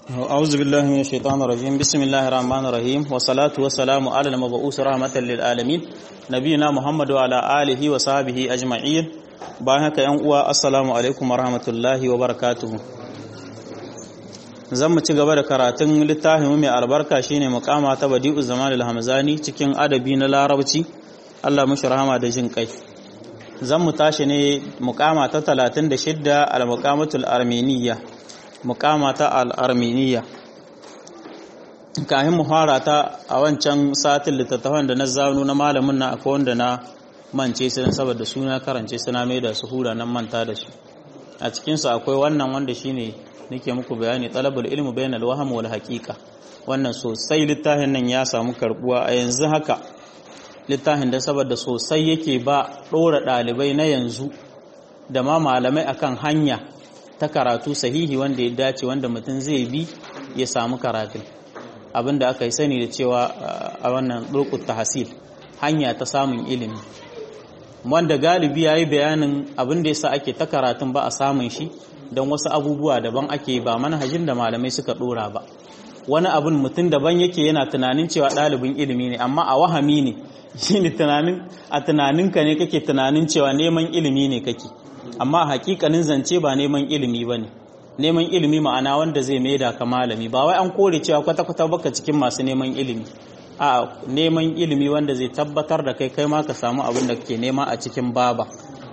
أعوذ بالله من الشيطان الرجيم بسم الله الرحمن الرحيم والصلاة والسلام على المبعوث رحمة للعالمين نبينا محمد وعلى آله وصحبه أجمعين باهك ينقوى السلام عليكم ورحمة الله وبركاته zan mu ci gaba da karatun littafin mai albarka shine mukama ta badi'u zaman al-hamzani cikin adabi na larabci Allah mushi rahama da jin kai zan mu tashi ne mukama ta 36 al-muqamatul armeniyya mukama ta al-armeniyya kahin muhara ta a wancan satin littattafan da na zanu na malamin na akwai wanda na mance su saboda suna karance suna mai da su hura nan manta da su a cikinsu akwai wannan wanda shine nake muku bayani talabul ilmi bainal wahm wal haqiqa wannan sosai littafin nan ya samu karbuwa a yanzu haka littafin da saboda sosai yake ba dora dalibai na yanzu da ma malamai akan hanya ta karatu sahihi wanda ya dace wanda mutum zai bi ya samu karatu abinda aka yi sani da cewa a wannan durqut tahsil hanya ta samun ilimi wanda galibi yayi bayanin abin da yasa ake ta karatun ba a samun shi don wasu abubuwa daban ake ba manhajin da malamai suka dora ba wani abin mutum daban yake yana tunanin cewa ɗalibin ilimi ne amma a wahami ne shi ne tunanin a tunaninka ne kake tunanin cewa neman ilimi ne kake amma a hakikanin zance ba neman ilimi ba ne neman ilimi ma'ana wanda zai maida ka malami ba wai an kore cewa kwata-kwata baka cikin masu neman ilimi a neman ilimi wanda zai tabbatar da kai kai ma ka samu abin da kake nema a cikin baba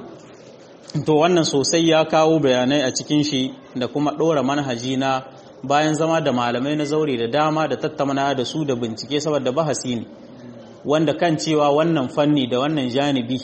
to wannan sosai ya kawo bayanai a cikin shi da kuma ɗora manhaji na bayan zama da malamai na zaure da dama da tattauna da su da bincike saboda bahasi ne wanda kan cewa wannan fanni da wannan janibi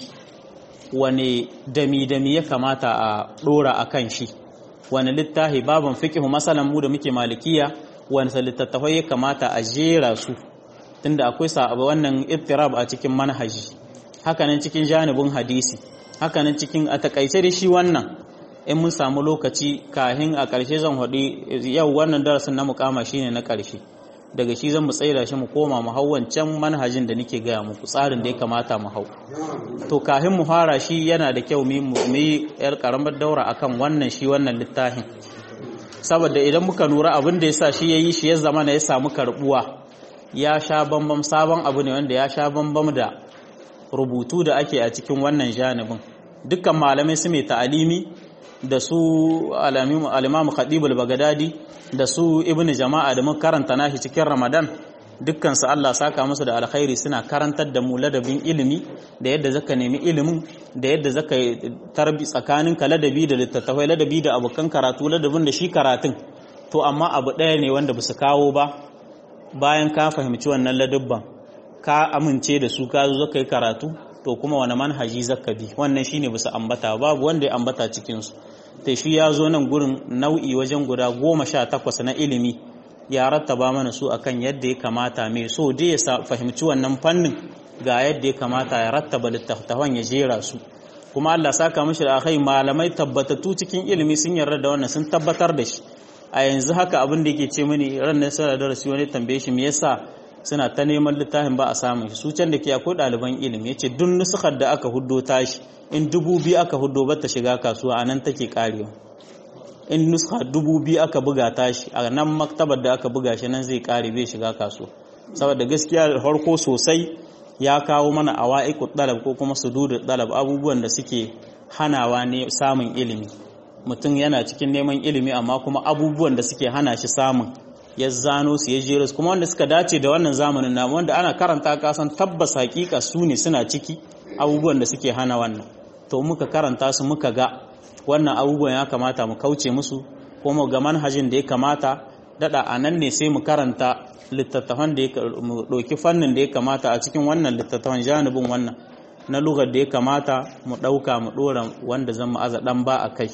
wane dami-dami ya kamata a ɗora a kan shi wani littafi baban fikihu masalan mu da muke malikiya wani littattafai ya kamata a jera su tunda akwai sa wannan ittirab a cikin manhaji hakanan cikin janibin hadisi hakanan cikin a takaice da shi wannan in mun samu lokaci kahin a ƙarshe zan haɗi yau wannan darasin na mukama shine na ƙarshe daga shi zan mu tsaida shi mu koma mu hau wancan manhajin da nake gaya muku tsarin da ya kamata mu hau to kahin mu fara shi yana da kyau mu yi yar karamar daura akan wannan shi wannan littafin saboda idan muka lura abin da yasa shi yayi shi ya zama na ya samu karbuwa ya sha bambam sabon abu ne wanda ya sha bambam da rubutu da ake a cikin wannan janibin dukkan malamai su mai ta'alimi da su alimamu khadibul bagadadi da su ibnu jama'a da mun karanta nashi cikin ramadan dukkan su Allah saka musu da alkhairi suna karantar da mu ladabin ilimi da yadda zaka nemi ilimin da yadda zaka tarbi tsakanin ka ladabi da littattafai ladabi da abokan karatu ladabin da shi karatun to amma abu ɗaya ne wanda ba su kawo ba bayan ka fahimci wannan ladabban ka amince da su ka zo zaka yi karatu to kuma wani manhaji zaka bi wannan shine bisa ambata babu wanda ya ambata cikin su to shi ya zo nan gurin nau'i wajen guda goma sha takwas na ilimi ya rattaba mana su akan yadda ya kamata mai so dai ya fahimci wannan fannin ga yadda ya kamata ya rattaba littattafan ya jera su kuma Allah saka mishi da akai malamai tabbatattu cikin ilimi sun yarda da wannan sun tabbatar da shi a yanzu haka abin da yake ce mini ran nan sai da darasi wani tambaye shi me yasa suna ta neman littafin ba a samun shi su can da ke akwai ɗaliban ilimi ya ce duk nusukar da aka huddo tashi in dubu biyu aka huddo ba ta shiga kasuwa a nan take karewa in nuska dubu biyu aka buga tashi a nan maktabar da aka buga shi nan zai kare bai shiga kasuwa saboda gaskiya da farko sosai ya kawo mana awa'iku ɗalab ko kuma sududu ɗalab abubuwan da suke hanawa ne samun ilimi mutum yana cikin neman ilimi amma kuma abubuwan da suke hana shi samun ya zano su ya jero su kuma wanda suka dace da wannan zamanin namu wanda ana karanta kasan tabbas hakika su ne suna ciki abubuwan da suke hana wannan to muka karanta su muka ga wannan abubuwan ya kamata mu kauce musu ko mu ga manhajin da ya kamata dada a nan ne sai mu karanta littattafan da ya mu ɗauki fannin da ya kamata a cikin wannan littattafan janibin wannan na lugar da ya kamata mu ɗauka mu ɗora wanda zan mu aza ɗan ba a kai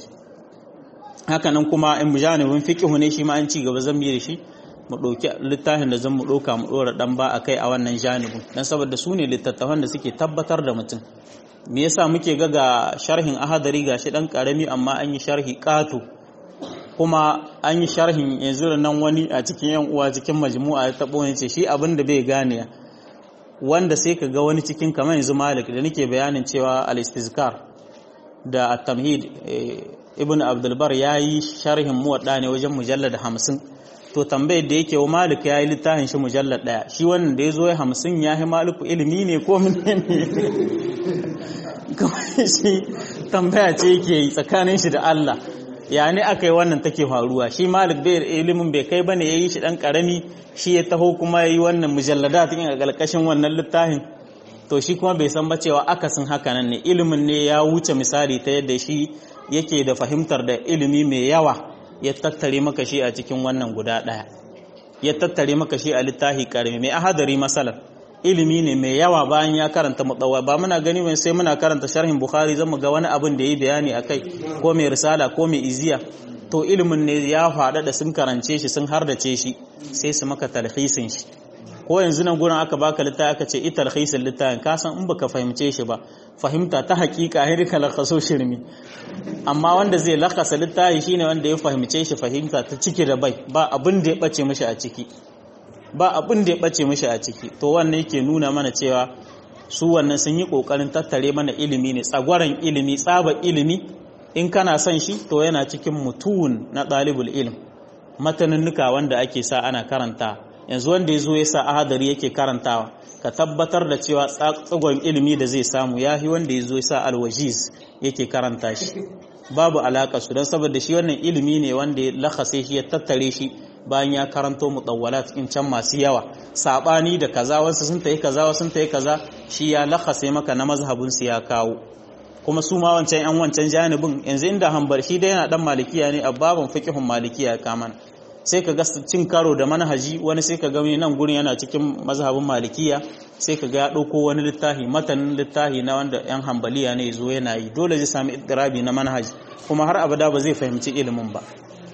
hakanan kuma in janibin fiƙihu ne shi ma an ci gaba zan da shi mu ɗauki littafin da zan mu ɗauka mu ɗora ɗan ba a kai a wannan janibin don saboda su ne littattafan da suke tabbatar da mutum me yasa muke ga ga sharhin ahadari ga shi ɗan ƙarami amma an yi sharhi ƙato kuma an yi sharhin yanzu da nan wani a cikin yan uwa cikin majmu'a ya taɓo ne ce shi abin da bai gane wanda sai ka ga wani cikin kamar yanzu malik da nake bayanin cewa al-istizkar da at-tamhid ibn abdulbar ya yi sharhin muwadda ne wajen mujallar hamsin to tambayar da yake wa malik ya yi littafin shi mujallar ɗaya shi wannan da ya zo ya hamsin ya yi maliku ilimi ne ko ne kawai shi tambaya ce yake yi tsakanin shi da Allah ya ne aka yi wannan take faruwa shi malik bai ilimin bai kai bane ya yi shi ɗan ƙarami shi ya taho kuma ya yi wannan mujallada cikin a ƙarƙashin wannan littafin to shi kuma bai san ba cewa akasin haka nan ne ilimin ne ya wuce misali ta yadda shi yake da fahimtar da ilimi mai yawa ya tattare maka shi a cikin wannan guda ɗaya ya tattare maka shi a littafi karami mai ahadari masalan ilimi ne mai yawa bayan ya karanta mutsawa ba muna gani mai sai muna karanta sharhin bukhari zan mu ga wani abin da yi bayani akai ko mai risala ko mai iziya to ilimin ne ya faɗa da sun karance shi sun hardace shi sai su maka talhisin shi ko yanzu nan gurin aka baka littafi aka ce ita talhisin littafin ka san in baka fahimce shi ba fahimta ta hakika hin ka lakaso shirmi amma wanda zai lakasa littafi shine wanda ya fahimce shi fahimta ta ciki da bai ba abin da ya bace mishi a ciki ba abin da ya bace mishi a ciki to wannan yake nuna mana cewa su wannan sun yi kokarin tattare mana ilimi ne tsagwaran ilimi tsaba ilimi in kana son shi to yana cikin mutun na ɗalibul ilm matanunnuka wanda ake sa ana karanta yanzu wanda ya zo ya sa ahadari yake karantawa ka tabbatar da cewa tsagon ilimi da zai samu ya fi wanda ya zo ya sa alwajiz yake karanta shi babu alaƙa su don saboda shi wannan ilimi ne wanda ya lakase shi ya tattare shi bayan ya karanto mutawwalat in can masu yawa sabani da kaza wasu sun tayi kaza wasu sun tayi kaza shi ya lakase maka na mazhabin su ya kawo kuma su ma wancan yan wancan janibin yanzu inda hanbar shi dai yana dan malikiya ne a babin fiqhun malikiya kaman sai ka ga cin karo da manhaji wani sai ka ga nan gurin yana cikin mazhabin malikiya sai ka ga ya ɗauko wani littafi matanin littafi na wanda yan hambaliya ne zo yana yi dole zai sami idrabi na manhaji kuma har abada ba zai fahimci ilimin ba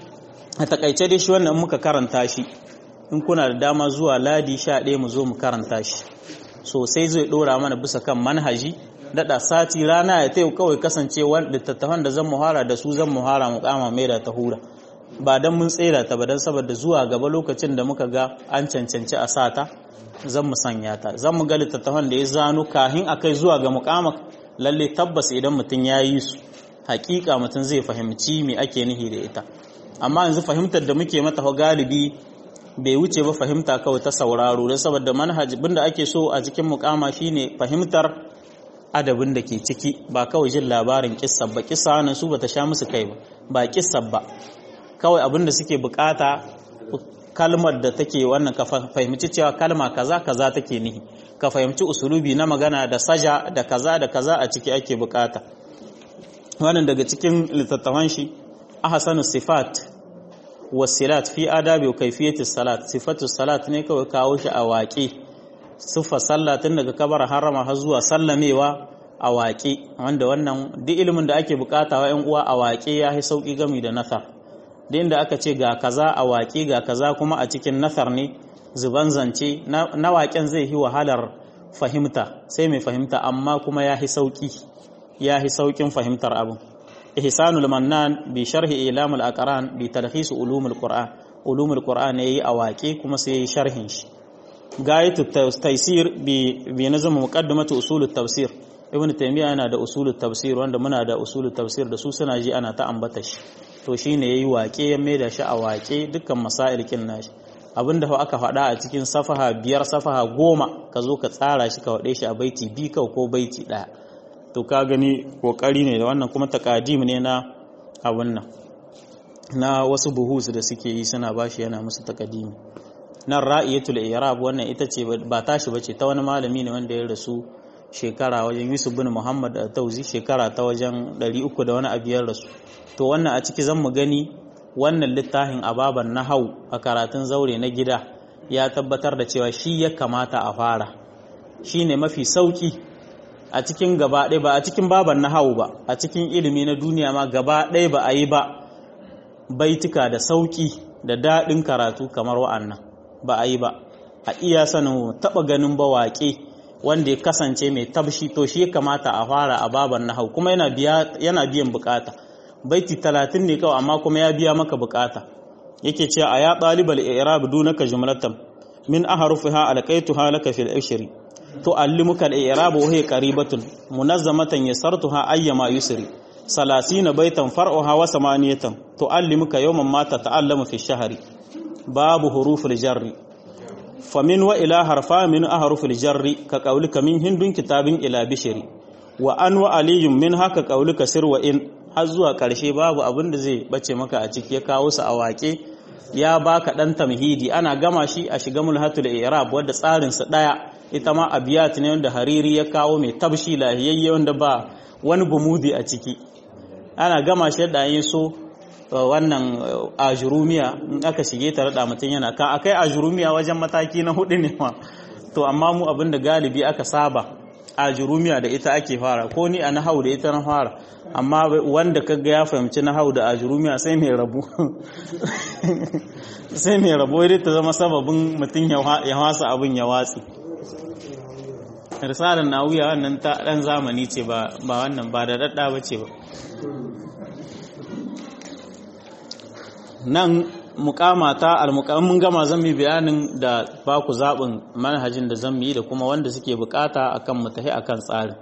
a takaice dai shi wannan muka karanta shi in kuna da dama zuwa ladi sha ɗaya mu zo mu karanta shi sosai zai ɗora mana bisa kan manhaji daɗa sati rana ya tayo kawai kasancewa littattafan da zan muhara da su zan muhara mu kama mai da ta hura ba don mun tsera ta ba don saboda zuwa gaba lokacin da muka ga an cancanci a sata zan mu sanya ta zan mu ga littattafan da ya zano kahin a kai zuwa ga mukamak lalle tabbas idan mutum ya yi su hakika mutum zai fahimci me ake nihi da ita amma yanzu fahimtar da muke mata galibi bai wuce ba fahimta kawai ta sauraro don saboda manhaj da ake so a cikin mukama shine fahimtar adabin da ke ciki ba kawai jin labarin kissa ba kissa nan su bata sha musu kai ba ba kissa ba kawai abin da suke bukata kalmar da take wannan ka fahimci cewa kalma kaza kaza take nihi ka fahimci usulubi na magana da saja da kaza da kaza a ciki ake bukata wannan daga cikin littattafan shi ahsanu sifat wasilat fi adabi wa kayfiyati salat sifatu salat ne kawai kawo shi a waƙe siffa sallah tun daga kabar harama har zuwa sallamewa a waƙe wanda wannan duk ilimin da ake bukata wa 'yan uwa a waƙe ya yi sauƙi gami da nasar da inda aka ce ga kaza a waƙe ga kaza kuma a cikin nasar ne zuban zance na waƙen zai yi wahalar fahimta sai mai fahimta amma kuma ya yi sauƙi ya yi sauƙin fahimtar abin ihsanul mannan bi sharhi ilamul aqran bi talhis ulumul qur'an ulumul qur'an yayi a waƙe kuma sai yayi sharhin shi gayatu taysir bi bi nazm muqaddimatu usulut tafsir ibnu taymiya yana da usulut tafsir wanda muna da usulut tafsir da su suna ji ana ta ambata shi to shine yayi waƙe ya maida shi a waƙe dukkan masail kin nashi abinda aka faɗa a cikin safaha biyar safaha goma ka zo ka tsara shi ka waɗe shi a baiti bi ko baiti ɗaya to ka gani kokari ne da wannan kuma takadim ne na abun nan na wasu buhus da suke yi suna bashi yana musu takadimi nan ra'iyatul i'rab wannan ita ce ba tashi bace ta wani malami ne wanda ya rasu shekara wajen Yusuf bin Muhammad Tauzi shekara ta wajen 300 da wani abiyar rasu to wannan a ciki zan mu gani wannan littafin ababan nahau a karatun zaure na gida ya tabbatar da cewa shi ya kamata a fara shine mafi sauki a cikin gaba ɗaya ba a cikin baban nahau ba a cikin ilimi na duniya ma gaba ɗaya ba a yi ba baituka da sauki da daɗin karatu kamar wa'annan ba a yi ba a iya sanin taɓa ganin ba waƙe wanda ya kasance mai tabshi to shi ya kamata a fara a baban nahau kuma yana biyan bukata baiti talatin ne kawai amma kuma ya biya maka bukata yake cewa a ya ɗalibal i'rab dunaka jumlatan min ahrufiha alqaituha laka fil ashri tu'allimuka al-i'rab wa hiya qaribatun munazzamatan yasartuha ayyama yusri salasina baitan far'uha wa samaniyatan tu'allimuka yawman ma tata'allamu fi shahri babu huruful jarri famin wa ila harfa min ahrufil jarri ka qaulika min hindun kitabin ila bishiri wa an wa aliyun min haka qaulika sir wa in har zuwa karshe babu abin da zai bace maka a ciki ya kawo su a waƙe ya baka dan tamhidi ana gama shi a shiga mulhatul i'rab wanda tsarin sa daya ita ma abiyat ne wanda hariri ya kawo mai tabshi lahiyayye wanda ba wani gumudi a ciki ana gama shi da yin so wannan ajurumiya in aka shige ta rada mutum yana ka akai ajurumiya wajen mataki na hudu ne ma to amma mu abinda galibi aka saba ajurumiya da ita ake fara ko ni a nahau da ita na fara amma wanda kaga ya fahimci nahau da ajurumiya sai mai rabu sai mai rabu dai ta zama sababin mutum ya wasa abin ya watsi risalar nawuya wannan ta dan zamani ce ba wannan ba da dadda ba ce ba nan mukamata almukamin mun gama zan yi bayanin da ba ku zaɓin manhajin da zan yi da kuma wanda suke bukata akan mutahi akan tsarin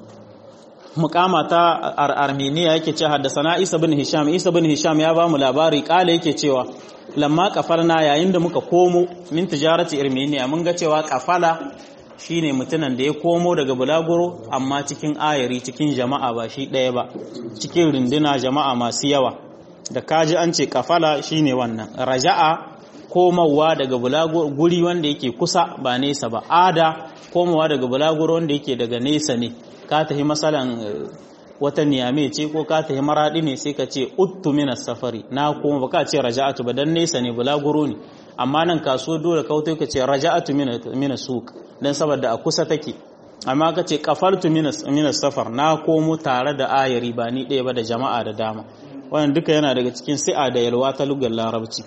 mukamata armeniya yake ce haddasa isa bin hisham isa bin hisham ya ba mu labari kala yake cewa lamma kafarna yayin da muka komo min tijarati armeniya mun ga cewa kafala shine mutumin da ya komo daga bulaguro amma cikin ayari cikin jama'a ba shi ɗaya ba cikin runduna jama'a masu yawa da kaji an ce kafala shine wannan raja'a komawa daga bulaguro guri wanda yake kusa ba nesa ba ada komawa daga bulaguro wanda yake daga nesa ne ka tafi masalan wata niyame ce ko ka tafi maradi ne sai ka ce uttu minas safari na koma ba ka ce raja'atu ba dan nesa ne bulaguro ne amma nan kasuwa dole kautai ka ce raja'atu minas suq dan saboda a kusa take amma ka ce kafaltu minas safar na komo tare da ayari ba ni ɗaya ba da jama'a da dama wannan duka yana daga cikin si'a da yalwa ta lugar larabci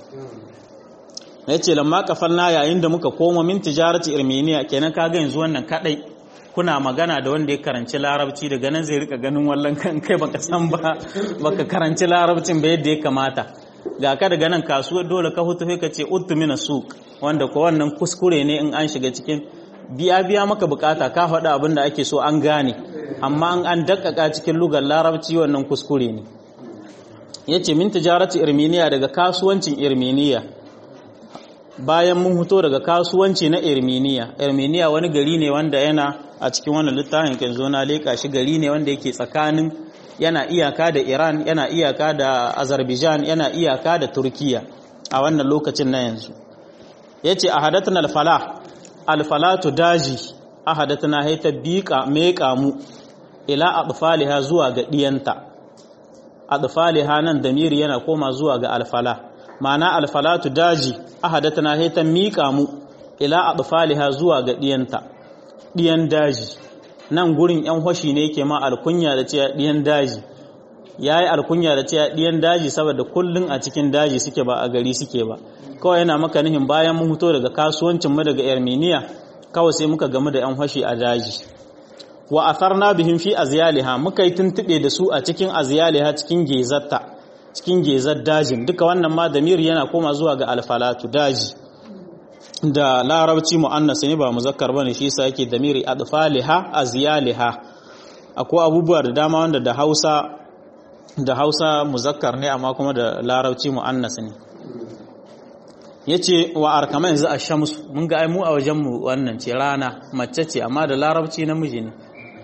ya ce lamma kafalna yayin da muka komo min tijarati irmeniya kenan kaga yanzu wannan kadai kuna magana da wanda ya karanci larabci daga nan zai rika ganin wallan kan kai baka san ba baka karanci larabcin ba yadda ya kamata ga ka daga nan kasuwar dole ka hutu ka ce uttu mina suq wanda ko wannan kuskure ne in an shiga cikin biya biya maka bukata ka faɗa abin da ake so an gane amma an an dakkaka cikin lugar larabci wannan kuskure ne yace min tijarati irminiya daga kasuwancin irminiya bayan mun fito daga kasuwanci na irminiya irminiya wani gari ne wanda yana a cikin wannan littafin kan zo na leka shi gari ne wanda yake tsakanin yana iyaka da Iran yana iyaka da Azerbaijan yana iyaka da Turkiya a wannan lokacin na yanzu yace ahadatna al-falah al-falatu daji ahadatna hayta biqa meqa mu ila adfaliha zuwa ga diyanta adfaliha nan damiri yana koma zuwa ga al-falah ma'ana al-falatu daji ahadatna hayta miqa mu ila adfaliha zuwa ga diyanta diyan daji nan gurin yan hoshi ne yake ma alkunya da cewa diyan daji yayi alkunya da cewa diyan daji saboda kullun a cikin daji suke ba a gari suke ba kawai yana maka nihin bayan mun fito daga kasuwancin mu daga Armenia kawai sai muka gamu da yan hoshi a daji wa atharna bihim fi azyaliha muka yi tuntube da su a cikin azyaliha cikin gezatta cikin gezar dajin duka wannan ma damir yana koma zuwa ga alfalatu daji da larabci mu'annas ne ba muzakkar bane shi yasa yake damiri adfaliha azyaliha akwai abubuwa da dama wanda da Hausa da Hausa muzakkar ne amma kuma da larabci mu'annas ne yace wa arkama yanzu ash-shams mun ga ai mu a wajen mu wannan ce rana mace ce amma da larabci namiji ne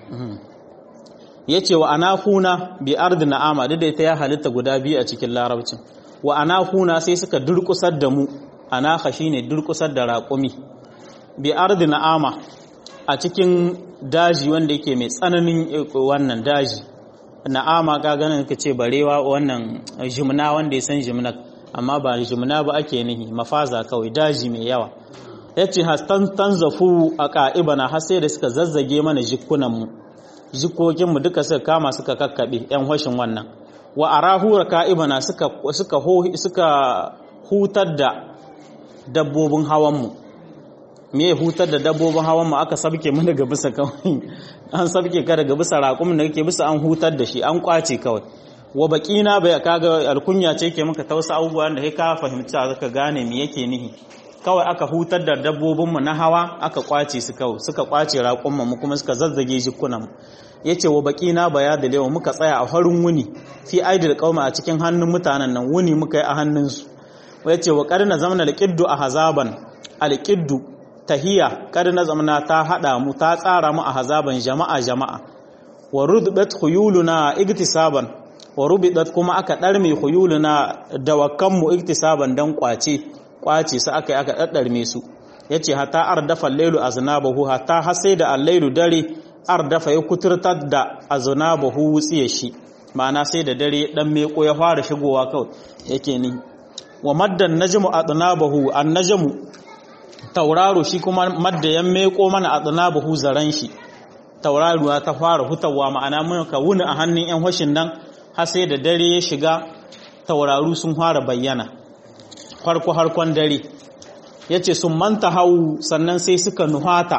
yace wa anafuna bi ardi na'ama da ita ya halitta guda biyu a cikin larabcin wa anafuna sai suka durkusar da mu anaka shine durkusar da raƙumi bi ardi na'ama a cikin daji wanda yake mai tsananin wannan daji na'ama ka ganin ka ce barewa wannan jimna wanda ya san jimna amma ba jimna ba ake nihi mafaza kawai daji mai yawa yace hastan tanzafu a ka'ibana har sai da suka zazzage mana jikunan mu jikokin mu duka suka kama suka kakkabe yan hoshin wannan wa arahu ka'ibana suka suka suka hutar da dabbobin hawanmu me hutar da dabbobin hawanmu aka sabke mu daga bisa kawai an sabke ka daga bisa raƙumin da kake bisa an hutar da shi an kwace kawai wa baƙina bai kaga alkunya ce ke maka tausa abubuwan da kai ka fahimci ka gane me yake nihi kawai aka hutar da dabbobinmu na hawa aka kwace su kawai suka kwace raƙumin mu kuma suka zazzage jikunan mu yace wa baƙina baya da lewa muka tsaya a farin wuni fi aidil qauma a cikin hannun mutanen nan wuni muka yi a hannunsu yace wa qad nazamna al-qiddu ahzaban al-qiddu tahiya qad nazamna ta hada mu ta tsara mu ahzaban jama'a jama'a wa rudbat khuyuluna igtisaban wa rubidat kuma aka darme khuyuluna dawakan mu igtisaban dan kwace kwace su aka aka daddarme su yace hatta ardafa al-lailu aznabahu hatta har sai da al-lailu dare ardafa ya kuturtar da aznabahu wutsiye shi ma'ana sai da dare dan meko ya fara shigowa kawai yake ni wa maddan najmu adnabahu an-najmu tauraro shi kuma madda yan meko mana adnabahu zaran shi tauraruwa ta fara hutawa ma'ana mun ka wuni a hannun yan hoshin nan har sai da dare ya shiga tauraru sun fara bayyana farko harkon dare yace sun manta hau sannan sai suka nuhata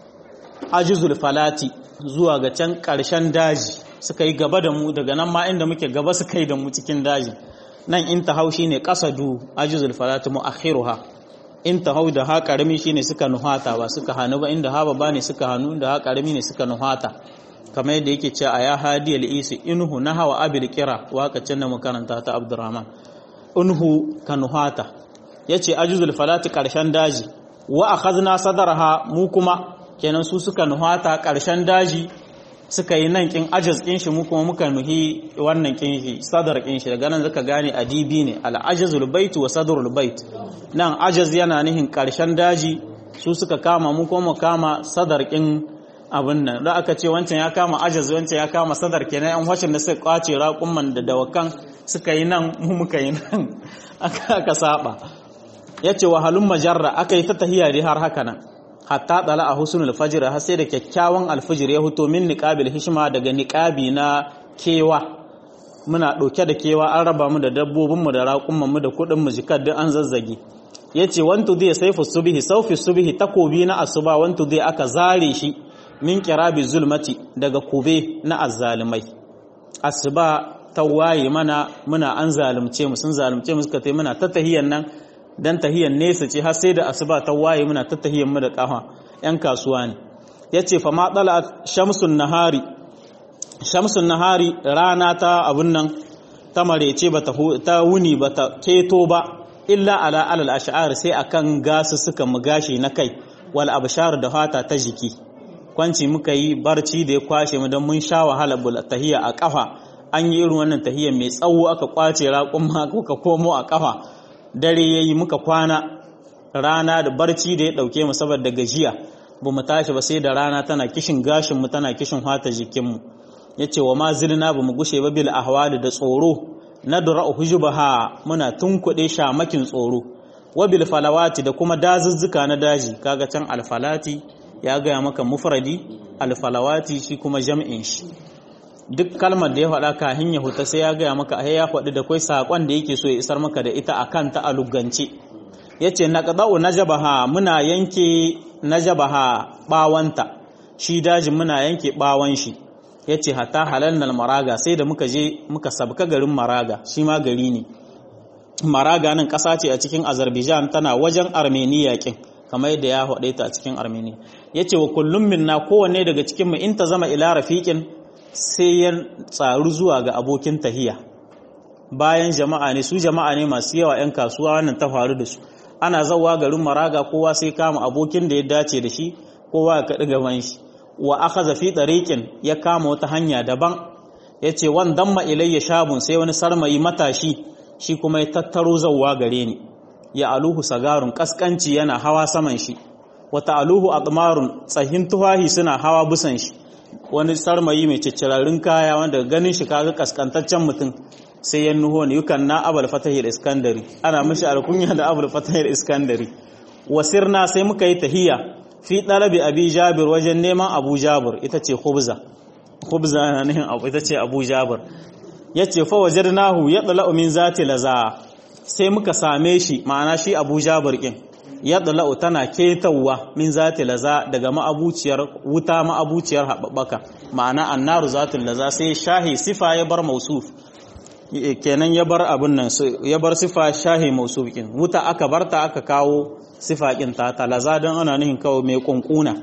ajizul falati zuwa ga can ƙarshen daji suka yi gaba da mu daga nan ma inda muke gaba suka yi da mu cikin daji nan in ta hau shine qasadu ajizul falati muakhiruha in ta hau da ha karami shine suka nuhata ba suka hanu ba inda ha ba ne suka hanu inda ha karami ne suka nuhata kamar yadda yake cewa ya hadi al-isi inhu nahawa abil qira wakacin da makaranta ta abdurrahman inhu ka nuhata yace ajizul falati ƙarshen daji wa akhadna sadarha mu kuma kenan su suka nuhata ƙarshen daji suka yi nan kin ajaz kin shi mu kuma muka nuhi wannan kin shi sadar kin shi daga nan zaka gane adibi ne al ajazul bait wa sadrul bait nan ajaz yana nihin ƙarshen daji su suka kama mu kuma kama sadar kin abin nan da aka ce wancan ya kama ajaz wancan ya kama sadar kenan yan wacin da suka kwace raƙumman da dawakan suka yi nan mu muka yi nan aka saba yace wahalun majarra aka yi ta tahiya dai har haka nan hatta tsala a husnul fajr har sai da kyakkyawan alfijir ya fito min niqabil hishma daga niqabi na kewa muna ɗauke da kewa an raba mu da dabbobin mu da raƙumman mu da kuɗin mu jikar duk an zazzage yace wantu zai saifu subhi saufi subhi takobi na asuba wantu zai aka zare shi min kirabi zulmati daga kube na azzalimai asuba ta waye mana muna an zalunce mu sun zalunce mu suka tai muna ta tahiyan nan dan tahiyan nesa ce har sai da asuba ta waye muna ta tahiyan mu da kafa yan kasuwa ne yace fa ma dala shamsun nahari shamsun nahari rana ta abun nan ta marece bata ta wuni bata keto ba illa ala alal ash'ar sai akan gasu suka mu gashi na kai wal abshar da fata ta jiki kwanci muka yi barci da ya kwashe mu don mun sha wahala bula tahiya a kafa an yi irin wannan tahiya mai tsawo aka kwace raƙumma ka komo a kafa dare yayi muka kwana rana da barci da ya dauke mu saboda gajiya ba mu tashi ba sai da rana tana kishin gashin mu tana kishin hata jikin mu yace wa ma zilna ba mu gushe ba bil ahwali da tsoro nadra hujubaha muna tunkuɗe shamakin tsoro wa bil falawati da kuma dazuzzuka na daji kaga can alfalati ya gaya maka mufradi alfalawati shi kuma jam'in shi duk kalmar da ya faɗa kahin ya huta sai ya gaya maka ai ya faɗi da kai sakon da yake so ya isar maka da ita akan ta alugance yace naqda'u najabaha muna yanke najabaha bawanta shi dajin muna yanke bawan shi yace hatta halannal maraga sai da muka je muka sabka garin maraga shi ma gari ne maraga nan ƙasa ce a cikin azerbaijan tana wajen armenia kin kamar yadda ya haɗe ta a cikin armenia ya ce wa kullum minna kowanne daga cikinmu in ta zama ila rafiƙin sai ya tsaru zuwa ga abokin tahiya bayan jama'a ne su jama'a ne masu yawa 'yan kasuwa wannan ta faru da su ana zawa garin maraga kowa sai kama abokin da ya dace da shi kowa ya kaɗi gaban shi wa aka zafi ɗariƙin ya kama wata hanya daban ya ce wan damma ilayya shabun sai wani sarmayi matashi shi kuma ya tattaro zauwa gare ni ya aluhu sagarun kaskanci yana hawa saman shi wata aluhu atmarun tsahin tuhahi suna hawa busan shi wani sarmayi mai ciccirarin kaya wanda ganin shi kaga kaskantaccen mutum sai ya nuho ne yukan na abul fatahil iskandari ana mishi alkunya da abul fatahil iskandari wasirna sai muka yi tahiya fi dalabi abi jabir wajen neman abu jabir ita ce khubza khubza na nihin abu ita ce abu jabir yace fa wajadnahu yadla min zati laza sai muka same shi ma'ana shi abu jabir kin yadla'u tana ketawa min zati laza daga ma'abuciyar wuta ma'abuciyar haɓaɓɓaka ma'ana annaru zatul laza sai shahi sifa ya bar mausuf kenan ya bar abin nan ya bar sifa shahi mausuf kin wuta aka barta aka kawo sifa kin ta ta laza don ana nihin kawo mai kunkuna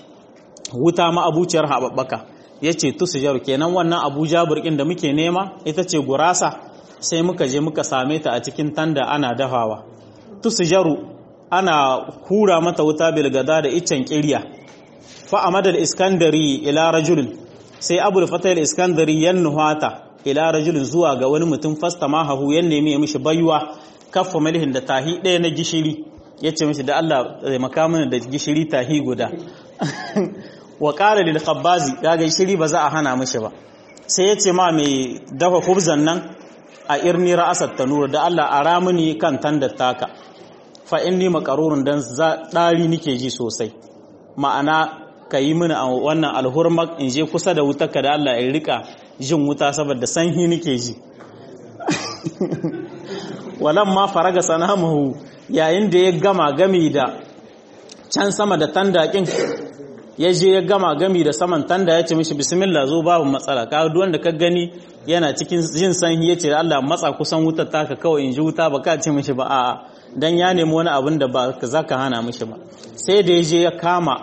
wuta ma'abuciyar haɓaɓɓaka yace tusjaru kenan wannan abu jabir kin da muke nema ita ce gurasa sai muka je muka same ta a cikin tanda ana dafawa tusjaru ana hura mata wuta bilgada da iccen kirya fa amada al-iskandari ila rajulin sai abul fatah al-iskandari yan nuhata ila rajulin zuwa ga wani mutum fasta mahahu yan nemi ya mishi baiwa kaffa malihin da tahi ɗaya na gishiri ya ce mishi da Allah zai makamin da gishiri tahi guda wa ƙara lil khabbazi kaga gishiri ba za a hana mishi ba sai ya ce ma mai dafa kubzan nan a irni ra'asat tanur da Allah a ramuni kan tandar taka fa inni makarurun dan ɗari nike ji sosai ma'ana ka yi mini a wannan alhurmak in je kusa da wuta ka da Allah in rika jin wuta saboda sanyi nike ji walan ma faraga sanamahu yayin da ya gama gami da can sama da tandakin ya je ya gama gami da saman tanda ya ce mishi bismillah zo babu matsala ka duk wanda ka gani yana cikin jin sanyi ya ce Allah matsa kusan wutar taka kawai in ji wuta ba ka ce mishi ba a'a dan ya nemi wani abin da ba za ka hana mishi ba sai da ya je ya kama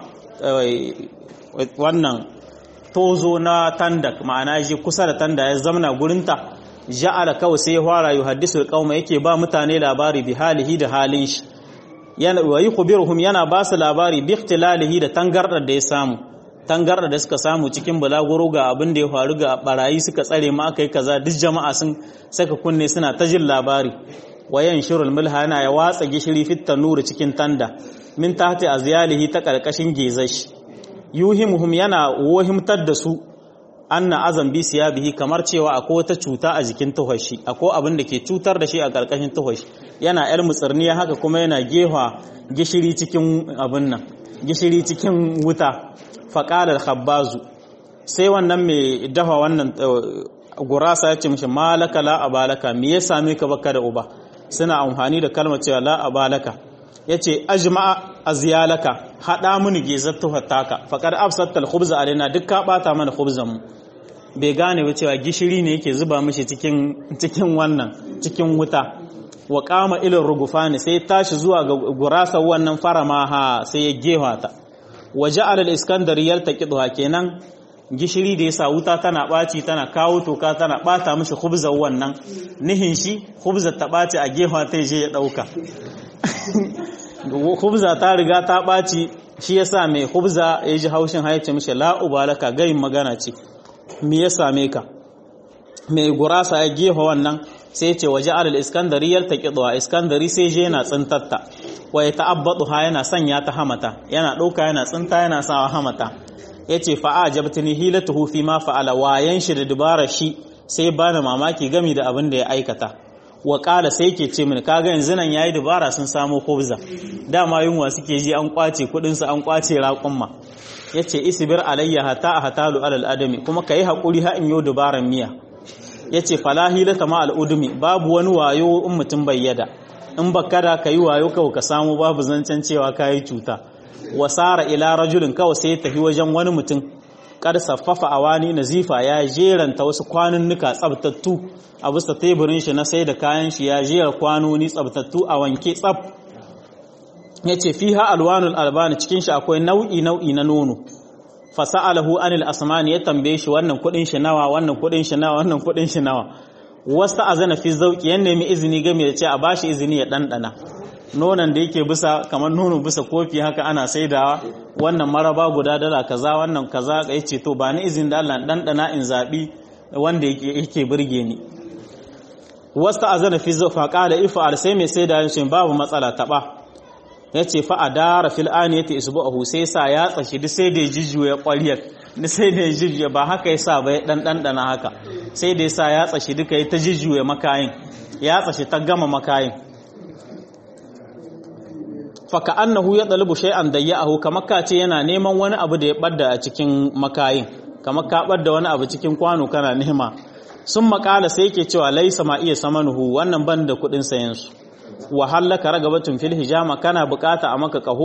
wannan tozo na tandak ma'ana ya je kusa da tanda ya zamna gurinta ja'ala kawai sai ya fara yuhaddisul qauma yake ba mutane labari bi halihi da halin shi yana wa yukhbiruhum yana ba su labari bi ikhtilalihi da tangardar da ya samu tangardar da suka samu cikin bulaguro ga abin da ya faru ga barayi suka tsare ma akai kaza duk jama'a sun saka kunne suna ta jin labari wayan shirul mulha yana ya watsa gishiri fit tanuri cikin tanda min tahti azyalihi ta karkashin gezashi yuhimuhum yana wahimtar da su anna azan bi siyabihi kamar cewa akwai wata cuta a jikin tuhashi akwai abin da ke cutar da shi a karkashin tuhashi yana yar mutsirniya haka kuma yana gefa gishiri cikin abin nan gishiri cikin wuta faqala khabbazu sai wannan mai dafa wannan gurasa ya ce mishi malaka la abalaka me ya same ka baka da uba suna amfani da kalmar cewa la abalaka yace ajma'a azyalaka hada mini gezar tuhattaka faqad absatta al-khubza alaina duk ka bata mana khubzan mu bai gane ba cewa gishiri ne yake zuba mishi cikin cikin wannan cikin wuta wa qama ilal rugufani sai tashi zuwa ga gurasa wannan faramaha sai ya gewa ta wa ja'ala al-iskandari yaltaqidha kenan gishiri da yasa wuta tana baci tana kawo toka tana bata mishi khubzan wannan nihin shi khubza ta baci a gewa ta je ya dauka khubza ta riga ta baci shi yasa mai khubza ya ji haushin haice mishi la ubalaka gayin magana ce me ya same ka mai gurasa ya gefa wannan sai ce waje alal iskandari yal taqidwa iskandari sai je yana tsintatta wa ya ta'abbadu ha yana sanya ta hamata yana dauka yana tsinta yana sawa hamata yace fa ajabtani hilatuhu fi ma fa'ala wayan shi da dubara shi sai bani mamaki gami da abin da ya aikata wa kala sai yake ce mini kaga yanzu nan yayi dubara sun samu kobza dama yunwa suke ji an kwace kudin su an kwace raƙumma yace isbir alayya hata hatalu alal adami kuma kai hakuri ha in yo dubaran miya yace falahi la tama al udumi babu wani wayo in mutum bayyada in baka da kai wayo kawai ka samu babu zancen cewa kai cuta wasara ila rajulin kawai sai tafi wajen wani mutum kar saffafa awani nazifa ya jeranta wasu kwanunnuka tsabtattu a bisa teburin shi na sai da kayan shi ya jera kwanoni tsabtattu a wanke tsab yace fiha alwanul albani cikin shi akwai nau'i nau'i na nono fasa'alahu anil asmani ya tambaye shi wannan kudin shi nawa wannan kudin shi nawa wannan kudin shi nawa wasta azana fi zauki yan nemi izini game da ce a bashi izini ya dandana nonon da yake bisa kamar nono bisa kofi haka ana saidawa wannan maraba guda dala kaza wannan kaza ka yace to ba ni izini da Allah dandana in zabi wanda yake yake burge ni wasta azana fi zauki fa qala ifa sai mai saida shi babu matsala taba ya ce fa a dara fil'ani ya ta isbu'ahu sai sa ya tsashi duk sai da ya jijjuya ƙwariyar duk sai da ya jijjuya ba haka ya sa ba ya ɗanɗana haka sai da ya sa ya tsashi duka ya ta jijjuya makayin ya tsashi ta gama makayin faka annahu ya ɗalibu shay'an da ya ahu kamar ka ce yana neman wani abu da ya ɓadda a cikin makayin kamar ka ɓadda wani abu cikin kwano kana nema sun makala sai ke cewa laisa ma iya samanuhu wannan ban da kuɗin sayansu wahallaka ragabatun fil hijama kana bukata a maka kaho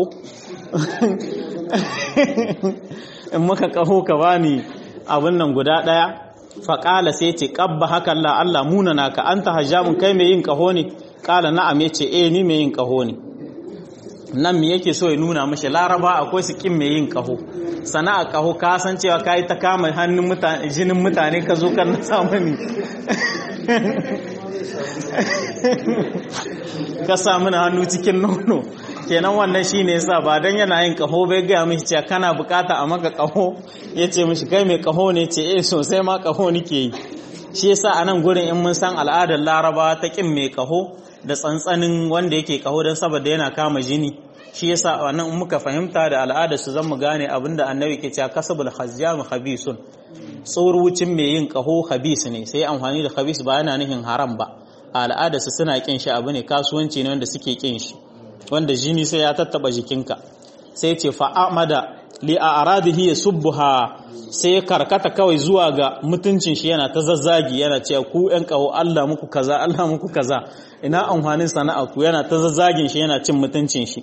in maka kaho ka bani abin nan guda daya faqala sai ce qabba haka Allah Allah munana ka anta hajjamun kai mai yin kaho ne kala na'am yace eh ni mai yin kaho ne nan me yake so ya nuna mashi laraba akwai su kin mai yin kaho sana'a kaho ka san cewa kai ta kama hannun mutane jinin mutane ka zo kan na samu ni ka sa mana hannu cikin nono kenan wannan shine yasa ba dan yana yin kaho bai ga mishi cewa kana bukata a maka kaho yace mishi kai mai kaho ne ce eh sosai ma kaho nake yi shi yasa a nan gurin in mun san al'adar laraba ta kin mai kaho da tsantsanin wanda yake kaho don saboda yana kama jini shi yasa wannan muka fahimta da al'adar su zan mu gane abinda annabi ke cewa kasabul khazzam khabisun tsorucin mai yin kaho khabis ne sai amfani da khabis ba yana nufin haram ba a al'adar su suna kin shi abu ne kasuwanci ne wanda suke kin shi wanda jini sai ya tattaba jikinka sai ce fa'amada li a aradihi yasubbuha sai ya karkata kawai zuwa ga mutuncin shi yana ta zazzagi yana cewa ku ƴan kaho Allah muku kaza Allah muku kaza ina amfanin sana'a ku yana ta zazzagin shi yana cin mutuncin shi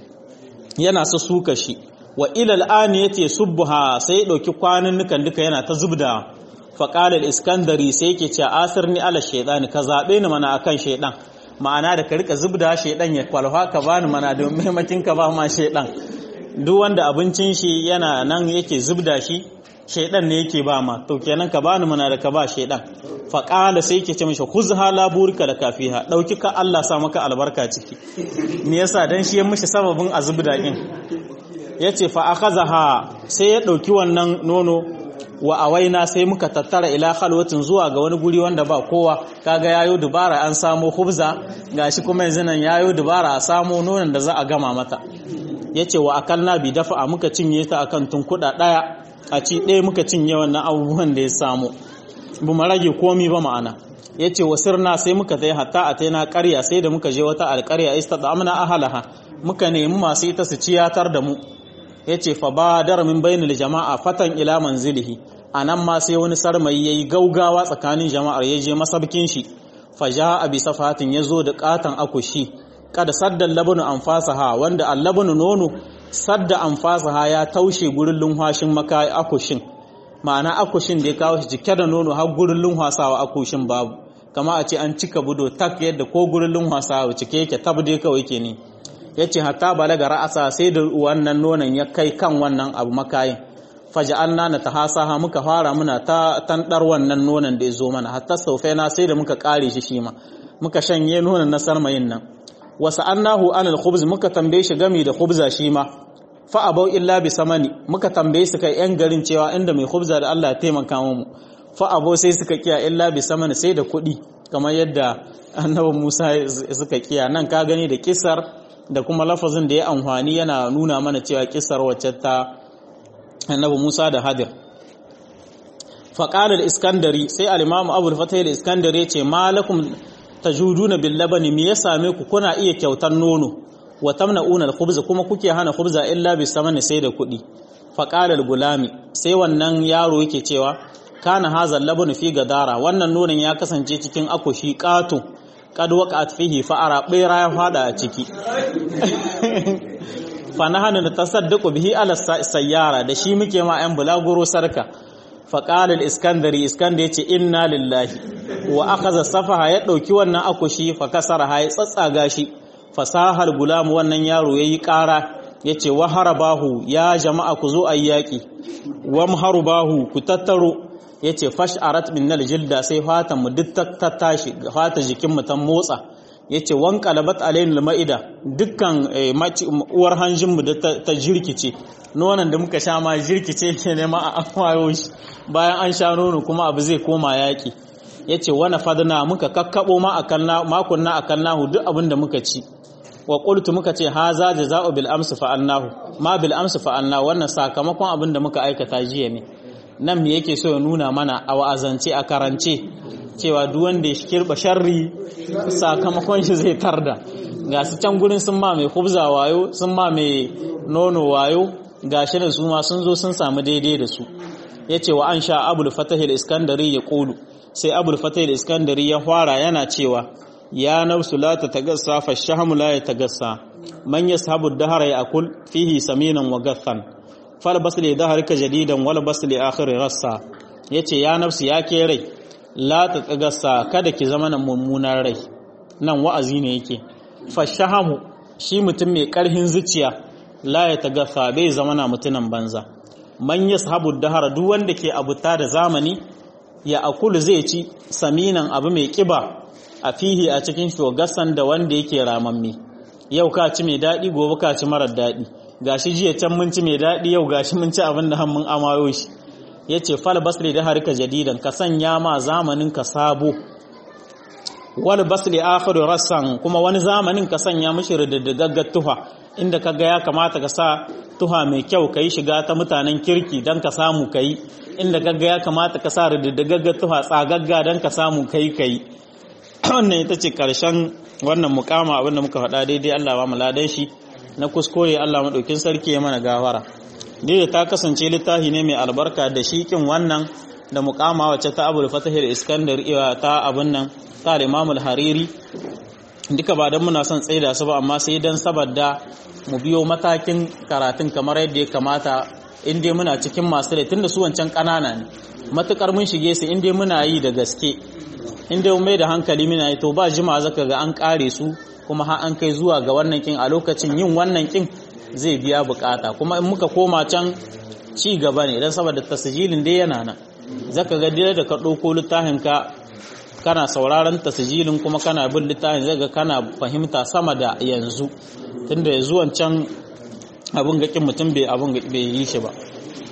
yana su suka shi wa ilal an yace subha sai ya dauki kwanin nukan duka yana ta zubda fa qala al iskandari sai yake cewa asirni ala shaytan ka zabe ni mana akan shaydan ma'ana da ka rika zubda shaydan ya kwalfa ka bani mana da maimakin ka ba ma shaydan duk wanda abincin shi yana nan yake zubda shi shaydan ne yake ba ma to kenan ka bani mana da ka ba shaydan fa qala sai yake ce mishi khuzha la burika da kafiha dauki ka Allah sa maka albarka ciki me yasa dan shi ya mishi sababin azubda din ya ce fa'akazaha sai ya ɗauki wannan nono wa awaina sai muka tattara ila halwatin zuwa ga wani guri wanda ba kowa kaga yayo dubara an samo hubza gashi kuma yanzu nan yayo dubara a samo nonon da za a gama mata ya ce wa akalna bi dafa a muka cinye ta akan tunkuɗa ɗaya a ci ɗaya muka cinye wannan abubuwan da ya samu bu mu rage komi ba ma'ana ya ce wa sirna sai muka tai hatta a taina ƙarya sai da muka je wata alƙarya ista da amna ahalaha muka nemi masu ita su ciyatar da mu ya ce fa ba dar min bainul jama'a fatan ila manzilihi a nan ma sai wani sarmayi ya yi gaugawa tsakanin jama'ar ya je masabkin shi fa ja a bisa fatin ya zo da katon akushi kada saddan labanu an fasaha wanda allabanu nono sadda an fasaha ya taushe gurin lunhwashin maka akushin ma'ana akushin da ya kawo shi cike da nono har gurin lunhwasawa akushin babu kama a ce an cika budo tak yadda ko gurin lunhwasawa cike yake tab dai kawai ke ne ya ce hatta balaga ra'asa sai da wannan nonon ya kai kan wannan abu makayin faja'alna na tahasaha muka fara muna ta tandar wannan nonon da ya zo mana hatta na sai da muka kare shi shi ma muka shanye nonon na sarmayin nan wasu annahu anil khubz muka tambaye shi gami da khubza shi ma fa abau illa bi samani muka tambaye su kai yan garin cewa inda mai khubza da Allah ya taimaka mu fa abau sai suka kiya illa bi samani sai da kuɗi kamar yadda annabi Musa suka kiya nan ka gani da kisar da kuma lafazin da ya amfani yana nuna mana cewa kisar wacce ta annabi Musa da Hadir faqala iskandari sai al-imam Abu al-Fatih al-Iskandari ce malakum tajuduna bil labani me ya same ku kuna iya kyautar nono wa tamna'una al-khubz kuma kuke hana khubza illa bi samani sai da kuɗi faqala al-gulami sai wannan yaro yake cewa kana hadha al-labanu fi gadara wannan nonon ya kasance cikin akushi ƙato kad waqa'at fihi fa'ara bera ya fada a ciki fa nahanu natasaddaqu bihi ala sayyara da shi muke ma ayan bulaguro sarka fa qala al-iskandari iskandar yace inna lillahi wa akhadha safaha ya dauki wannan akushi fa kasara ha ya tsatsaga shi fasahar gulam wannan yaro yayi ƙara yace wa harabahu ya jama'a ku zo ayyaki wa harubahu ku tattaro ya ce fash'arat min nal jilda sai fatan mu duk ta tashi fata jikin mu ta motsa ya ce wan qalabat alayn ma'ida dukkan uwar hanjin mu da ta jirkice nonon da muka sha ma jirkice ke ne ma a amwayo shi bayan an sha nono kuma abu zai koma yaki ya ce wani fadna muka kakkabo ma akan makon na akan nahu duk abin da muka ci wa qultu muka ce haza jaza'u bil amsi fa'alnahu ma bil amsi fa'alnahu wannan sakamakon abin da muka aikata jiya ne nan me yake so ya nuna mana a wa'azance a karance cewa duk wanda ya kirba sharri sakamakon shi zai tarda ga su can gurin sun ma mai kubza wayo sun ma mai nono wayo ga shi da su ma sun zo sun samu daidai da su ya ce wa an sha abul fatahil iskandari ya kulu sai abul fatahil iskandari ya fara yana cewa ya nafsu la ta tagassa fa shahmu la ya tagassa man yashabu dahara ya akul fihi saminan wa gathan falbas li dhahrika jadidan wal bas li akhir rassa yace ya nafsi ya ke rai la ta tsagassa kada ki zama nan mummunan rai nan wa'azi ne yake fashahamu shi mutum mai karhin zuciya la ya tagassa bai zama na mutunan banza man yashabu dahara duk wanda ke abuta da zamani ya akulu zai ci saminan abu mai kiba a fihi a cikin shogasan da wanda yake ramammi yau ka ci mai daɗi gobe ka ci marar daɗi gashi jiya can mun ci mai daɗi yau gashi mun ci abin da mun amayo shi yace fal basri da harka jadidan ka sanya ma zamanin ka sabo wal basri akhiru rassan kuma wani zamanin ka sanya mishi rididdigaggar tuha inda kaga ya kamata ka sa tuha mai kyau kai shiga ta mutanen kirki dan ka samu kai inda kaga ya kamata ka sa rididdigaggar tuha tsagagga dan ka samu kai kai wannan ita ce karshen wannan mukama abinda muka faɗa daidai Allah ba mu ladan shi na kuskure Allah madaukin sarki ya mana gawara da ta kasance littafi ne mai albarka da shikin wannan da mukama wacce ta abul fatahir iskandar ta abin nan ta imamul hariri duka ba don muna son tsaida su ba amma sai don saboda mu biyo matakin karatun kamar yadda ya kamata in dai muna cikin masu da tunda su wancan ƙanana ne matukar mun shige su in dai muna yi da gaske in dai mai da hankali muna yi to ba jima zaka ga an kare su kuma har an kai zuwa ga wannan kin a lokacin yin wannan kin zai biya bukata kuma in muka koma can ci gaba ne don saboda tasijilin dai yana nan zaka ga dai da ka ɗauko littafin ka kana sauraron tasijilin kuma kana bin littafin zai ga kana fahimta sama da yanzu tunda yanzu wancan abin gakin mutum bai abin bai yi shi ba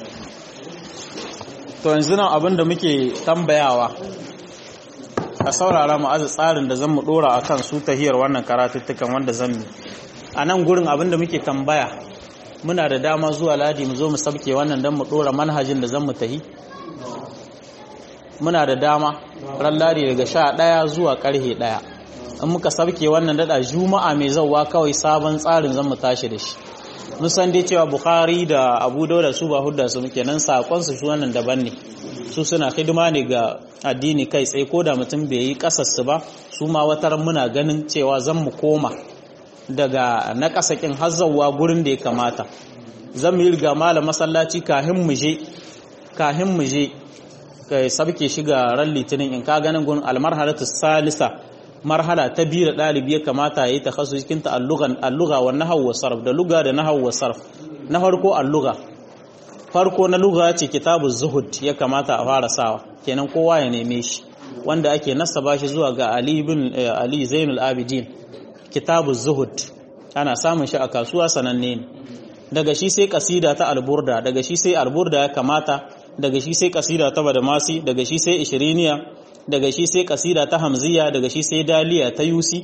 to yanzu nan abin da muke tambayawa a saurara mu azu tsarin da zan mu dora akan su tahiyar wannan karatuttukan wanda zan yi a nan gurin abin da muke tambaya muna da dama zuwa ladi mu zo mu sabke wannan don mu dora manhajin da zan mu tahi muna da dama ran ladi daga sha ɗaya zuwa ƙarhe ɗaya in muka sabke wannan dada juma'a mai zauwa kawai sabon tsarin zan mu tashi da shi mun san dai cewa bukhari da abu dauda su ba hudda su muke nan sakon su wannan daban ne su suna hidima ne ga addini kai tsaye ko da mutum bai yi kasarsu ba su ma watar muna ganin cewa zan mu koma daga na kasakin hazzawa gurin da ya kamata zan mu yi riga malam masallaci kahin mu je kahin mu je kai sabke shiga ran litinin in ka ganin gurin almarhalatu salisa marhala ta biyu da ɗalibi ya kamata ya yi ta kasu cikin ta alluga wa nahawu wa sarf da luga da nahawu wa sarf na farko alluga farko na luga ce kitabu zuhud ya kamata a fara sawa kenan kowa ya neme shi wanda ake nasaba shi zuwa ga ali bin ali zainul abidin kitabu zuhud ana samun shi a kasuwa sananne ne daga shi sai kasida ta alburda daga shi sai alburda ya kamata daga shi sai kasida ta badamasi daga shi sai ishiriniya daga shi sai kasida ta hamziya daga shi sai daliya ta yusi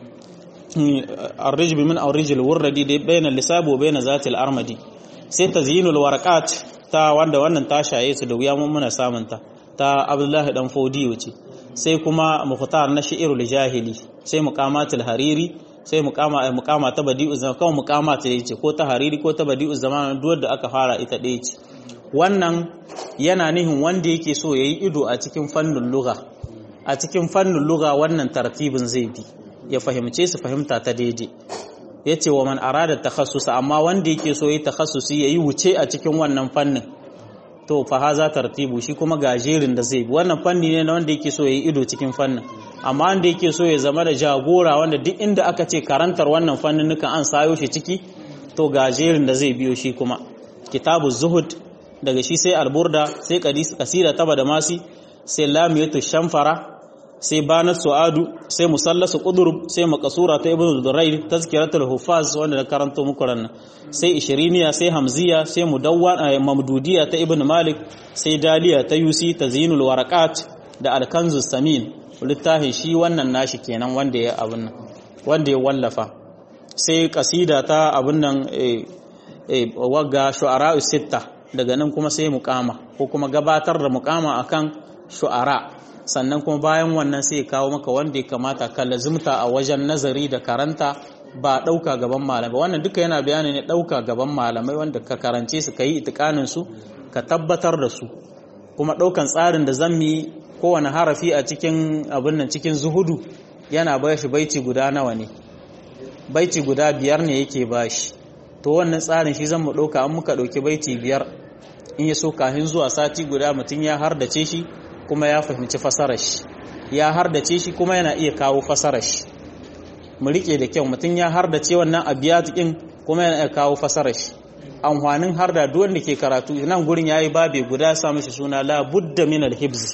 الرجب من الرجل والردي دي بين اللساب وبين ذات الارمدي sai tazyinul warqat ta wanda wannan ta shaye su da wuya mun muna samun ta ta Abdullahi dan Fodiyo ce sai kuma mukhtar na shi'irul jahili sai muqamatul hariri sai muqama muqama ta badi'u zaman kawai muqama ta yace ko ta hariri ko ta badi'u zaman duk da aka fara ita ɗaya ce wannan yana nihin wanda yake so yayi ido a cikin fannin lugha a cikin fannin lugha wannan tartibin zai bi ya fahimce su fahimta ta daidai ya ce wa man arada takhassusa amma wanda yake so yi takhassusi yayi wuce a cikin wannan fannin to fa haza tartibu shi kuma gajerin da zai bi wannan fanni ne na wanda yake so yayi ido cikin fannin amma wanda yake so ya zama da jagora wanda duk inda aka ce karantar wannan fannin nukan an sayo shi ciki to gajerin da zai biyo shi kuma kitabu zuhud daga shi sai alburda sai kasida taba da masi sai lamiyatu shamfara sai banat su'adu sai musallasu qudrub sai makasura ta ibnu durayr tazkiratul huffaz wanda na karanto muku ran sai ishiriniya sai hamziya sai mudawwa mamdudiya ta ibnu malik sai daliya ta yusi tazinul waraqat da alkanzu samin littafin shi wannan nashi kenan wanda ya abun nan wanda ya wallafa sai kasida ta abun nan eh wagga shu'ara sitta daga nan kuma sai muqama ko kuma gabatar da muqama akan shu'ara sannan kuma bayan wannan sai ya kawo maka wanda ya kamata ka lazimta a wajen nazari da karanta ba ɗauka gaban malamai wannan duka yana bayani ne ɗauka gaban malamai wanda ka karance su ka yi itikanin su ka tabbatar da su kuma ɗaukan tsarin da zan yi kowane harafi a cikin abin nan cikin zuhudu yana ba shi baiti guda nawa ne baiti guda biyar ne yake ba shi to wannan tsarin shi zan mu ɗauka an muka ɗauki baiti biyar in ya so kafin zuwa sati guda mutum ya hardace shi kuma ya fahimci fasarar shi ya hardace shi kuma yana iya kawo fasarar shi mu rike da kyau mutum ya hardace wannan abiyat din kuma yana iya kawo fasarar shi amfanin harda duk wanda ke karatu nan gurin yayi babe guda sa mishi suna la budda min al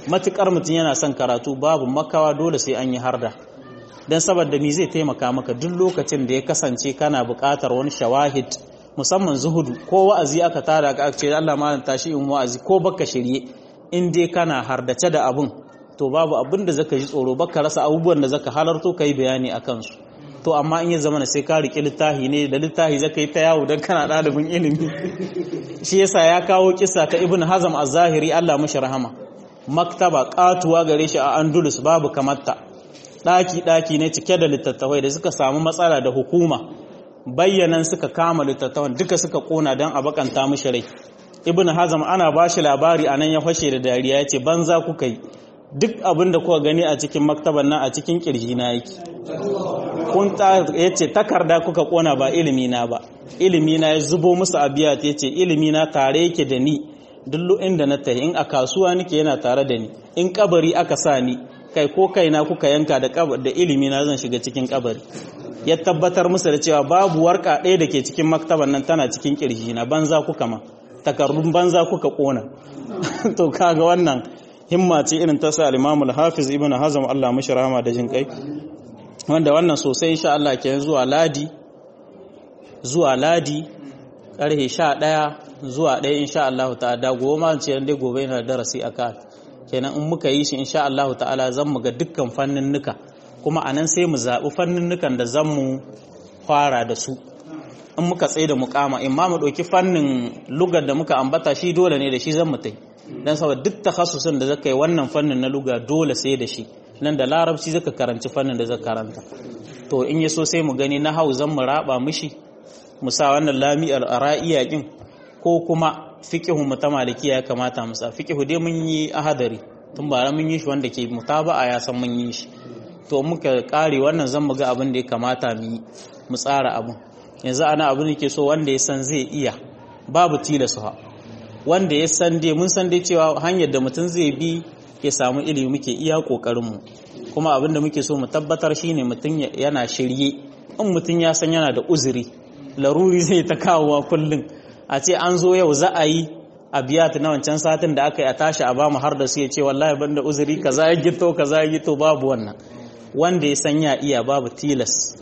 matukar mutum yana son karatu babu makawa dole sai an yi harda dan saboda mi zai taimaka maka duk lokacin da ya kasance kana buƙatar wani shawahid musamman zuhudu ko wa'azi aka tara ka ce Allah malam tashi in wa'azi ko baka shirye in dai kana hardace da abun to babu abin da zaka ji tsoro baka rasa abubuwan da zaka halarto kai bayani akan su to amma in ya zama na sai ka riƙe littafi ne da littafi zaka yi ta yawo don kana ɗalibin ilimi shi yasa ya kawo kisa ta ibn hazam a zahiri Allah mashi rahama maktaba katuwa gare shi a andalus babu kamarta ɗaki ɗaki ne cike da littattafai da suka samu matsala da hukuma bayyanan suka kama littattafan duka suka kona don a bakanta mashi rai ibn hazam ana ba shi labari a nan ya fashe da dariya ya ce banza kuka yi duk abin da kuka gani a cikin maktaban nan a cikin kirji na yake kun ya ce takarda kuka kona ba ilimi na ba ilimi na ya zubo musu abiya ya ce ilimi na tare yake da ni duk inda na tafi in a kasuwa nake yana tare da ni in kabari aka sa ni kai ko kaina kuka yanka da da ilimi na zan shiga cikin kabari ya tabbatar musu da cewa babu warka ɗaya da ke cikin maktaban nan tana cikin kirji na banza kuka ma takardun banza kuka kona to kaga wannan himma ce irin ta sa al-Imam al-Hafiz Ibn Hazm Allah mishi rahama da jin kai wanda wannan sosai insha Allah ke zuwa ladi zuwa ladi karhe 11 zuwa 1 insha Allah ta'ala goma ce dai gobe yana darasi aka kenan in muka yi shi insha Allah ta'ala zan mu ga dukkan fannin nuka kuma anan sai mu zabi fannin nukan da zan mu fara da su in muka tsaye da mukama in ma mu ɗauki fannin lugar da muka ambata shi dole ne da shi zan mutai dan saboda duk takhassusin da zaka yi wannan fannin na luga dole sai da shi nan da larabci zaka karanci fannin da zaka karanta to in ya so sai mu gani na hau zan mu raba mishi mu sa wannan lami al-ara'iya kin ko kuma fiqhu mu ta malikiya ya kamata mu sa fiqhu dai mun yi ahadari tun bara mun yi shi wanda ke mutaba'a ya san mun yi shi to muka kare wannan zan mu ga abin da ya kamata mu yi mu tsara abin yanzu ana abin da ke so wanda ya san zai iya babu tilasa wanda ya san dai mun san dai cewa hanyar da mutum zai bi ya samu ilimi muke iya kokarinmu kuma abin da muke so mu tabbatar shine mutum yana shirye in mutum ya san yana da uzuri laruri zai ta kawowa kullum a ce an zo yau za a yi a biya ta na wancan satin da aka yi a tashi a bamu har da su ya ce wallahi ban da uzuri kaza ya gito kaza ya gito babu wannan wanda ya san ya iya babu tilas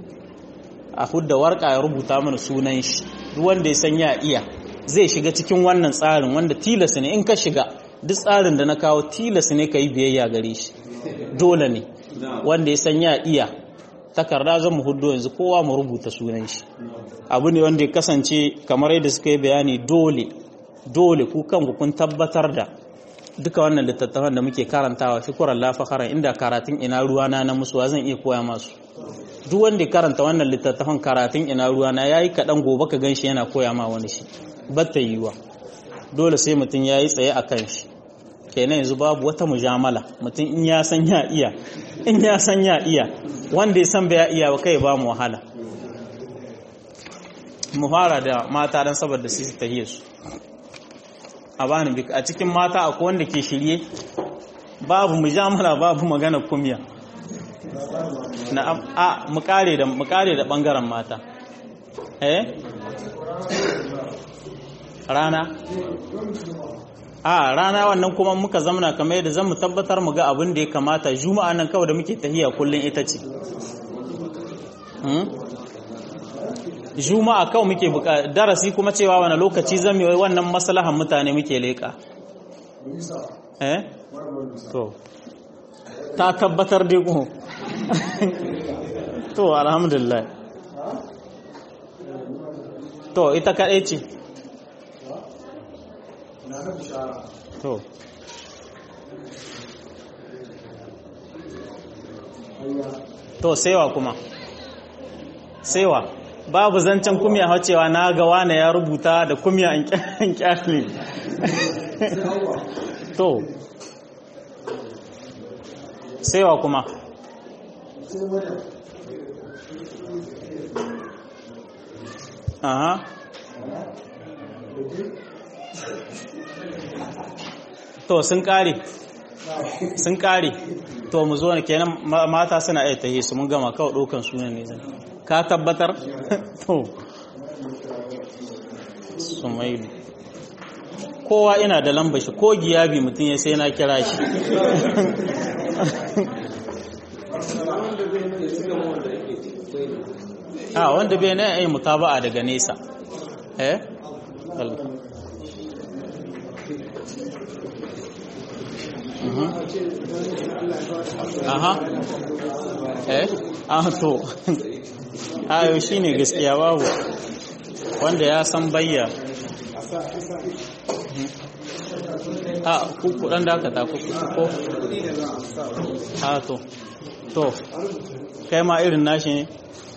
a hudda warka ya rubuta mana sunan shi duk wanda ya san ya iya zai shiga cikin wannan tsarin wanda tilas ne in ka shiga duk tsarin da na kawo tilas ne ka yi biyayya gare shi dole ne wanda ya san ya iya takarda zan mu hudu yanzu kowa mu rubuta sunan shi abu ne wanda ya kasance kamar yadda suka yi bayani dole dole ku kanku kun tabbatar da duka wannan littattafan da muke karantawa shukuran lafakaran inda karatun ina ruwana na musuwa zan iya koya masu duk wanda ya karanta wannan littattafan karatun ina ruwana ya yi kaɗan gobe ka gan shi yana koya ma wani shi batta yiwuwa dole sai mutum ya yi tsaye a kan shi kenan yanzu babu wata mujamala mutum in ya san ya iya in ya san ya iya wanda ya san bai iya ba kai ba mu wahala mu fara da mata dan saboda su tahiye su a bani bik a cikin mata akwai wanda ke shirye babu mujamala babu magana kumya na a mu kare da mu kare da bangaren mata eh rana a rana wannan kuma muka zamana kamar yadda zan mu tabbatar mu ga abin da ya kamata juma'a nan kawai da muke tahiya kullun ita ce juma'a kawai muke buka darasi kuma cewa wani lokaci zan yi wannan maslahan mutane muke leka eh to ta tabbatar dai ko to alhamdulillah to ita kaɗai ce to to saiwa kuma saiwa babu zancen kumya hacewa na ga wane ya rubuta da kumya an kyale to saiwa kuma aha to sun kare sun kare to mu zo kenan mata suna iya tahi su mun gama kawai ɗaukan sunan ne zan ka tabbatar to sumailu kowa ina da lamba shi ko giyabi mutum ya sai na kira shi a wanda bai na yi mutaba'a daga nesa eh aha eh ah to ayo shine gaskiya babu wanda ya san bayya a kuku dan dakata kuku ko a to to kai ma irin nashi ne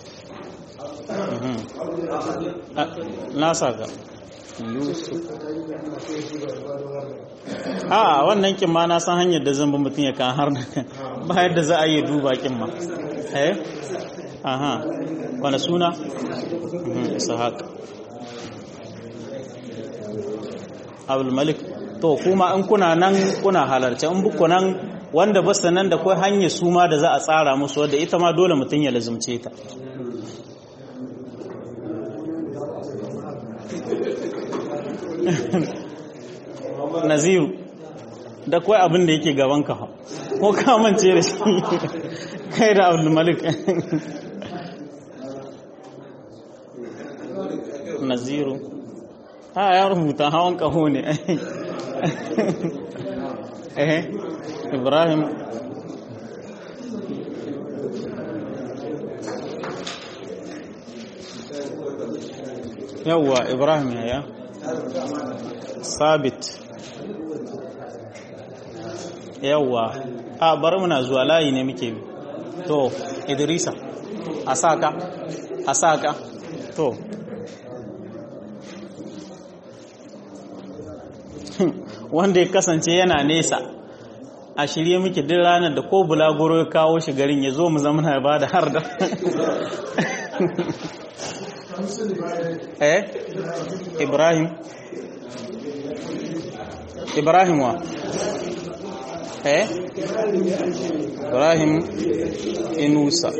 na saka yusuf a wannan kin ma na san hanyar da zan bi mutum ya kan har ba yadda za a yi duba kin ma eh aha wani suna ishaq abdul malik to kuma in kuna nan kuna halarci in buku nan wanda basu nan da kai hanyar suma da za a tsara musu wadda ita ma dole mutum ya lazumce ta naziru da kawai abin da yake gaban ka ko kamance da shi kai da abdulmalik naziru ha ya rubuta hawan kaho ne eh ibrahim yawwa ibrahim ya sabit yawwa a bari muna zuwa layi ne muke bi to idrisa asaka asaka to wanda ya kasance yana nesa a shirye muke duk ranar da ko bulaguro ya kawo shi garin ya zo mu zama na ba da har da eh ibrahim ibrahim wa eh ibrahim inusa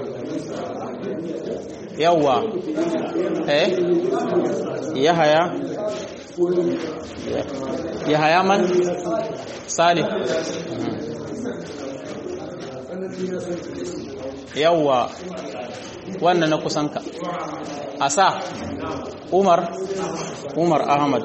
yawa eh yahaya yahaya man salih yawa wannan na kusanka asa umar umar ahmad